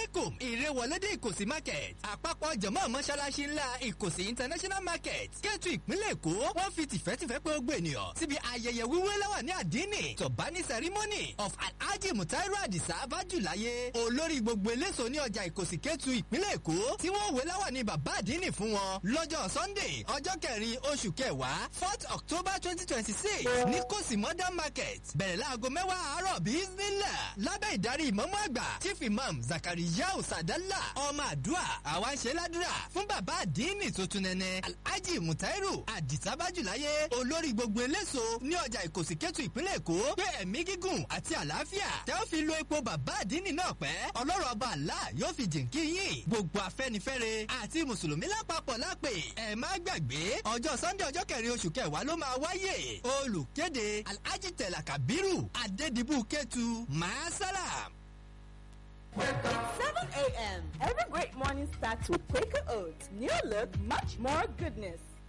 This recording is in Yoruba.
aleikum ìrẹwọlédè ìkòsí market àpapọ̀ jọ̀mọ́ mọ́ṣáláṣí ńlá ìkòsí international market kẹ́tù ìpínlẹ̀ èkó wọ́n fi tìfẹ́tìfẹ́ pé ó gbé ènìyàn síbi ayẹyẹ wíwé láwà ní àdínì tọ̀bání ceremony of alhaji mutairu adisa bájúláyé olórí gbogbo eléso ní ọjà ìkòsí kẹ́tù ìpínlẹ̀ èkó tí wọ́n wé láwà ní bàbá àdínì fún wọn lọ́jọ́ sunday ọjọ́ kẹrin oṣù kẹwàá fourth october twenty twenty six ní kòsí modern market bẹ̀rẹ̀ láago mẹ́wàá àárọ̀ bíi nílà lábẹ́ ìdarí ìmọ̀mọ́ àgbà chief imam zakariyau sadala ọmọ àdúrà àwa ń ṣe ládùúrà fún bàbá àdínì tuntun nẹ́nẹ́ alhaji mutairu adisa bájúláyé olórí gbogbo eléso ní ọjà ìkòsí kẹ́tù ìpínlẹ̀ èkó pé ẹ̀mí gígùn àti àlàáfíà tẹ́ ó fi lo epo bàbá àdínì náà pẹ́ ọlọ́run ọba àlá yóò fi jìnkí yín gbogbo afẹ́nifẹ́re àti mùsùlùmí lápapọ̀ lápè ẹ̀ má gbàgbé ọjọ́ sunday ọjọ́ kẹrin oṣù kẹwàá ló máa wáyé olùkéde alhaji tẹ̀lá kabiru adédìbò kẹ́tù maasalam. 7 a.m. Every great morning starts with Quaker Oats. New look, much more goodness.